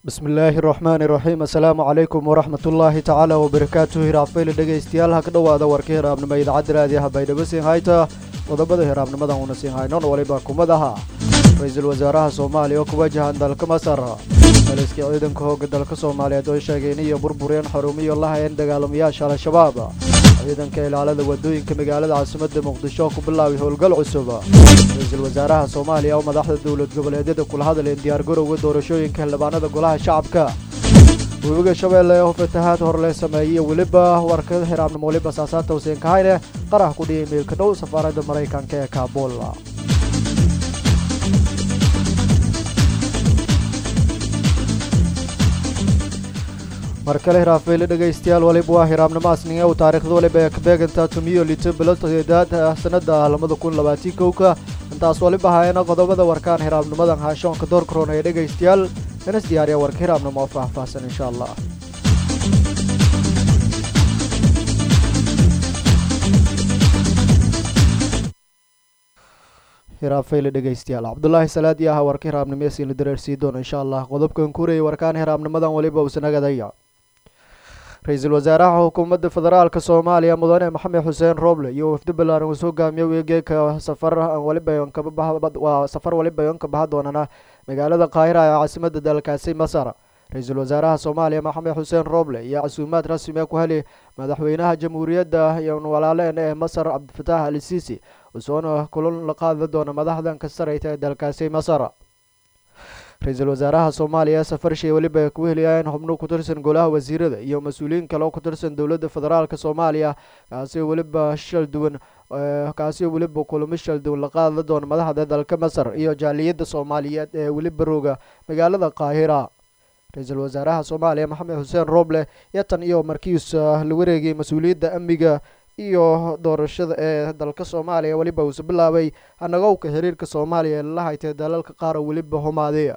bismi illaahi raxmaani iraxiim assalaamu calaykum waraxmat ullaahi tacaala wabarakaatuhu hiraafayla dhegaystayaal ha ka dhowaada warka hiraabnimo idaacadda raadiyaha baydhabo siin hayta qodobada hiraabnimadan uuna siin haynon waliba kumadaha ra-iisul wasaaraha soomaaliya oo ku wajahan dalka masar maliska ciidanka hooga dalka soomaaliyeed oo sheegay iniyo burbureen xarumiyo la hayeen dagaalamayaasha al-shabaab ciidanka ilaalada wadooyinka magaalada caasimadda muqdisho oo ku bilaabay howlgal cusub ra-iisul wasaaraha soomaaliya oo madaxda dowlad goboleedyada kula hadleen diyaargarowga doorashooyinka xildhibaanada golaha shacabka webiga shabeelle oo fatahaad horle sameeyey weliba warka xiraabnimo weliba saasaata huseen kahayne qarax ku dhiyay meelka dhow safaaradda maraykanka ee kaabul mar kale hiraafeyle dhegaystayaal waliba waa hiraabnimo asninge u taariikhda waliba ee kabeeganta tumiyo lito bilo todeedaad sanada labada kun labaatii kowka intaas waliba haayana qodobada warkaan hiraabnimadan haashoonka door karoon ee dhegaystayaal inas diyaariya warka hiraabnimo oo faahfaahsan insha allah hiraafeyle dhegaystayaal cabdulaahi salaadi aha warka hiraabnimo esiina dareersii doona insha allah qodobkan kuurayay warkaan hiraabnimadan waliba usanagadaya ra-iisul wasaaraha xukuumadda federaalka soomaaliya mudane maxamed xuseen rooble iyo wafdi ballaaran uu soo gaamiyo weegeeka safar waliba safar waliba ka baxa doonana magaalada qaahira ee caasimadda dalkaasi masar ra-iisul wasaaraha soomaaliya maxamed xuseen rooble iyo casuumaad rasmi ee ku heli madaxweynaha jamhuuriyadda iyo walaaleen ee masar cabdifatax ali siisi usoona kulan la qaadi doona madaxdan ka sareyta ee dalkaasi masar ra-iisul wasaaraha soomaaliya safarshay weliba ay ku heliyaan xubno ku tirsan golaha wasiirada iyo mas-uuliyiin kale oo ku tirsan dowladda federaalka soomaaliya kaasi weliba shal duwan kaasi weliba kulamo shal duwan la qaadi doona madaxda dalka masar iyo jaaliyadda soomaaliyeed ee weliba rooga magaalada qaahira ra-iisul wasaaraha soomaaliya maxamed xuseen rooble iyo tan iyo markiis la wareegay mas-uuliyadda amniga iyo doorashada ee dalka soomaaliya weliba uuse bilaabay hanagowka xiriirka soomaaliya ee lala haytay dalalka qaar oo weliba humaaday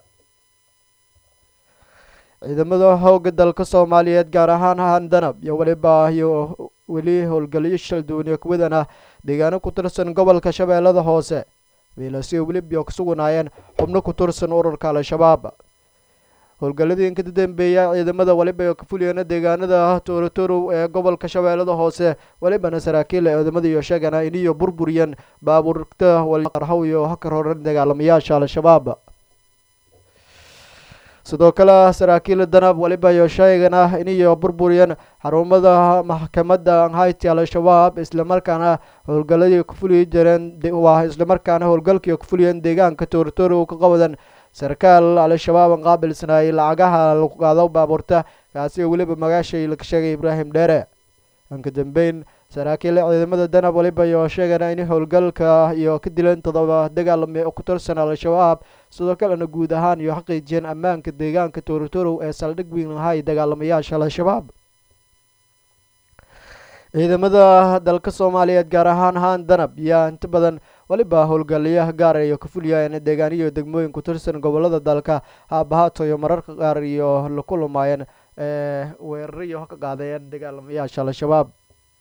ciidamada hooga dalka soomaaliyeed gaar ahaan handanab iyo weliba iyo weli howlgalyo shalduwan iyo kuwadana deegaano ku tirsan gobolka shabeellada hoose wiilasi weliba ka suganaayeen xubno ku tirsan ururka al-shabaab howlgalladii ka dambeeya ciidamada waliba ka fuliyana deegaanada toorotorow ee gobolka shabeellada hoose welibana saraakiil ciidamada iyo sheegana iniyo burburiyeen baabuurta qarhaw iyo hakar horan dagaalamayaasha al-shabaab sidoo kale saraakiil danab waliba iyo sheegana iniyo burburiyeen xarumada maxkamadda hayti al-shabaab islamarkaana howlgaladii ku fuliyi jireen waa islamarkaana howlgalkii ku fuliyeen deegaanka toorotorow ka qabadan sarkaal al-shabaab an qaabilsanaayay lacagaha lagu qaado baabuurta kaasi weliba magaashay laga sheegay ibraahim dheere anka dambeyn saraakiil ciidamada danab waliba iyo sheegana in howlgalka iyo ka dileen todoba dagaalame ku tirsan al-shabaab sidoo kalena guud ahaan iyo xaqiijiyeen ammaanka deegaanka toorotorow ee saldhig weyn ahay dagaalamayaasha al-shabaab ciidamada dalka soomaaliyeed gaar ahaan haan danab yaa inta badan waliba howlgalayaha gaar iyo ka fuliyaan deegaaniyo degmooyin ku tirsan gobolada dalka haabahaato iyo mararka qaar iyo la kulumaayeen weerariyo ka qaadayeen dagaalamayaasha al-shabaab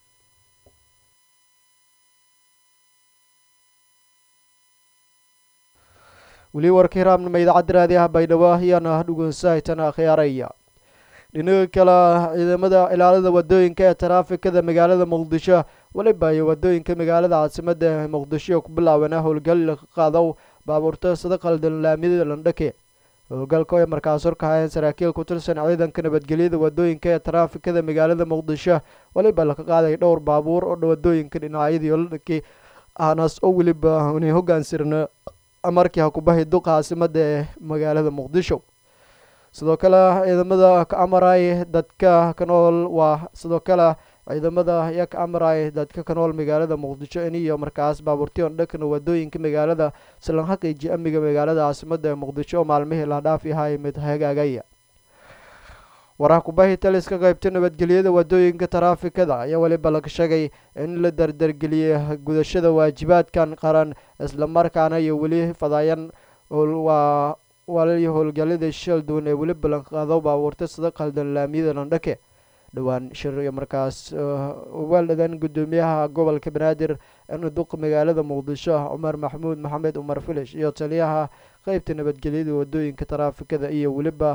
weli warka hiraabnimo idaacadda raadiyaha baydhabo ayaana dhugunsahaytana khiyaaraya dhinaga kale ciidamada ilaalada wadooyinka ee taraafikada magaalada muqdisho weliba iyo wadooyinka magaalada caasimadda muqdisho ku bilaabana howlgal ka qaado baabuurta sida qaldan laamiyada landhake howlgalka oo markaas horkahayeen saraakiil ku tirsan ciidanka nabadgelyada wadooyinka ee taraafikada magaalada muqdisho weliba laka qaaday dhowr baabuur oo wadooyinka dhinacyadii landhake aanaas oo weliba inay hogaansirna markii hakubahay duqa caasimada ee magaalada muqdisho sidoo kale ciidamada ka amaray dadka ka nool waa sidoo kale ciidamada ayaa ka amaray dadka ka nool magaalada muqdisho iniyo markaas baabuurtiyon dhakana wadooyinka magaalada islan xaqiiji amniga magaalada caasimada ee muqdisho oo maalmihii la dhaaf yahay mid hagaagaya waraha kubahi taliska qaybta nabadgelyada wadooyinka taraafikada ayaa weliba laga sheegay in la dardargeliyay gudashada waajibaadkan qaran islamarkaana iyo weli fadaayan waa waliyo howlgallada shal duwan ee weli ballanqaado baabuurta sida qaldan laamiyada landhake dhowaan shir iyo markaas waaldadan guddoomiyaha gobolka banaadir duq magaalada muqdisho cumar maxamuud maxamed cumar filish iyo taliyaha qeybta nabadgelyada wadooyinka taraafikada iyo weliba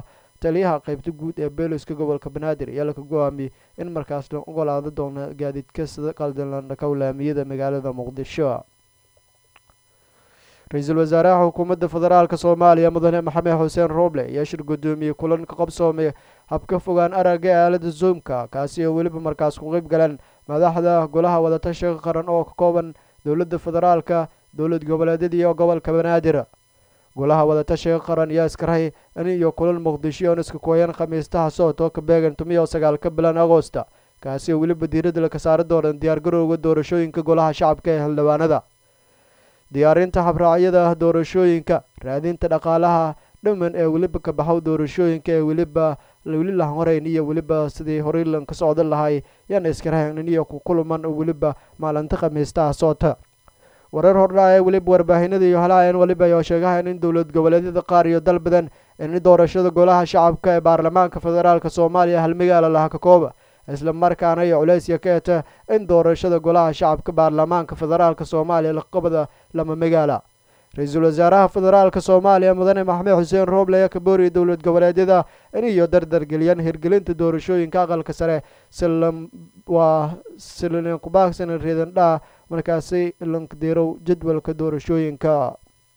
taliyaha qeybta guud ee beeliska gobolka banaadir ayaa laka go-aamiyey in markaas la ogolaado doona gaadiidka sida qaldalandhaka laamiyada magaalada muqdisho ra-iisul wasaaraha xukuumadda federaalk soomaaliya mudane maxamed xuseen rooble ayaa shir guddoomiyey kulan ka qabsoomay habka fogaan aragga ee aalada zoomka kaasi oo weliba markaas ku qeyb galeen madaxda golaha wadatashiga qaran oo ka kooban dowladda federaalka dowlad goboleedyada iyo gobolka banaadir golaha wadatashiga qaran ayaa iskarahay in iyo kulan muqdisho oon iska kooyan khamiistaha sootoo ka beegan tumiyo sagaalka bilan agoosta kaasi oo weliba diiradda laka saari doonan diyaargarowga doorashooyinka golaha shacabka ee xildhibaanada diyaarinta habraacyada doorashooyinka raadinta dhaqaalaha dhiman ee weliba ka baxow doorashooyinka ee weliba weli lahan horeyn iyo weliba sidii horey lan ka socdan lahay yaana iskarahayn iyo ku kulman weliba maalinta khamiistaha soota wareer hordhaca ee weliba warbaahinada iyo halaayeen weliba ayaa sheegahayn in dowlad goboleedyada qaar iyo dal badan in doorashada golaha shacabka ee baarlamaanka federaalk soomaaliya hal magaala laha ka kooba isla markaana iyo culeysya ka eta in doorashada golaha shacabka baarlamaanka federaalk soomaaliya laqabada lama magaala ra-iisul wasaaraha federaalk soomaaliya mudane maxamed xuseen rooble ayaa ka booriyay dowlad goboleedyada in iyo dardargeliyaan hirgelinta doorashooyinka aqalka sare waa silinkubaagsan reedandhaa markaasi lankdirow jadwalka doorashooyinka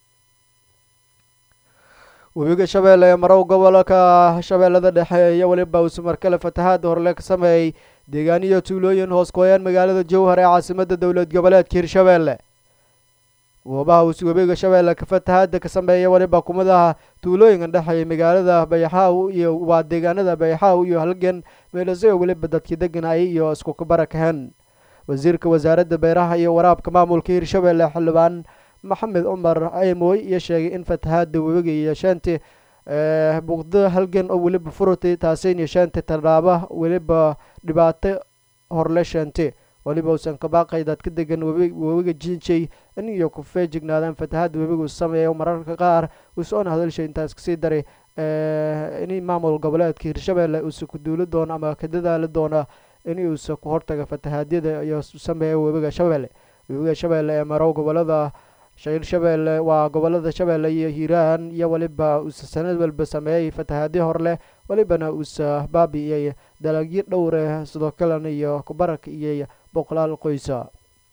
webiga shabeelle ee marow gobolka shabeellada dhexe iyo weliba uuse markale fatahaada horle ka sameeyey deegaaniyo tuulooyin hoos kooyaan magaalada jowhar ee caasimada dowlad goboleedka hirshabeelle goobaha uuse webiga shabeelle ka fatahaada ka sameeya weliba kumadaha tuulooyinka dhexeeya magaalada bayaxaaw iyo waa deegaanada bayaxaaw iyo halgan meelase oo weliba dadkii deganayay iyo isku kabarakaheen wasiirka wasaaradda beeraha iyo waraabka maamulka hirshabeelle xildhibaan maxamed cumar aymoy iyo sheegay in fatahaada webiga iyo sheenti buuqda halgan oo weliba furutay taasin iyo sheenti tallaaba weliba dhibaato horle sheenti weliba uusan kabaaqay dadka degan webiga jinjay in iyo ku feejignaadaan fatahaada webigu sameeya mararka qaar uusoona hadalsha intaas kasii daray in maamul goboleedka hirshabeelle uusa ku duuli doono ama ka dadaali doona in uusa ku hortaga fatahaadyada iyo sameeya webiga shabeelle webiga shabeelle ee marow gobolada shayr shabeelle waa gobolada shabeelle iyo hiiraan iyo weliba uusa sanad walba sameeyey fatahaadyo horleh welibana uusa baabi'iyey dalagyo dhowre sidoo kalena iyo kubarak iyo boqolaal qoysa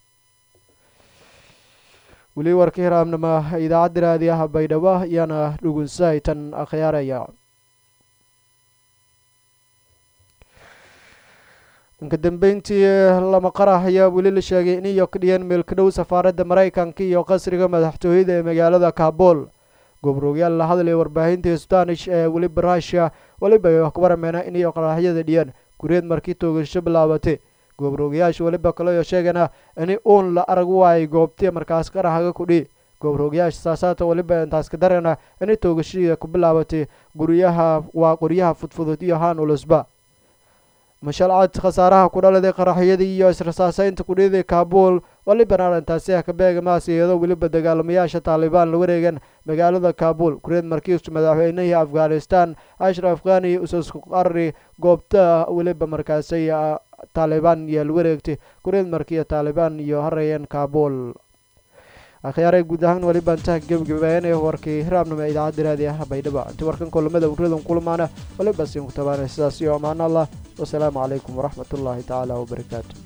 weli warka hiraamnima idaacadda raadiyaha baydhabo ayaana dhugunsahay tan akhyaaraya inka dambeyntii lama qarax ayaa weli la sheegay in iyo ka dhiyeen meelka dhow safaaradda maraykanka iyo qasriga madaxtooyada ee magaalada kaabul gobrogyaal la hadlaya warbaahinta spanish ee weliba rushia weliba ay wax ku warameena in iyo qaraxyada dhiyeen gureed markii toogasho bilaabatay goobroogyaasha weliba kaleyo sheegana in uun la arag waayay goobtii markaas qaraxga kudhi goobroogyaasha saasaata weliba intaas ka darana inay toogashada ku bilaabatay guryaha waa qoryaha fudfudud iyo haan ulusba mashalcad khasaaraha ku dhaladay qaraxyadii iyo israsaaseynta kudhiday kaabul walibana arrintaasi ah ka beegamaas iyadoo weliba dagaalamayaasha taalibaan la wareegan magaalada kaabul kureed markiisu madaxweynihii afghanistan ashraf khani usasku qarri goobta weliba markaasi taalibaan iyo la wareegtay kureed markii taalibaan iyo harayeen kaabul akhyaaray guud ahaan weliba intaha gebagabeeyanaya warkii hiraabnimo idaacadda raadiyaha baydhaba intii warkan kulamada uradan kulmaana waliba siin ku tabaanay sidaas iyo ammaan allah wasalaamu calaykum waraxmat ullaahi tacaala wabarakaatu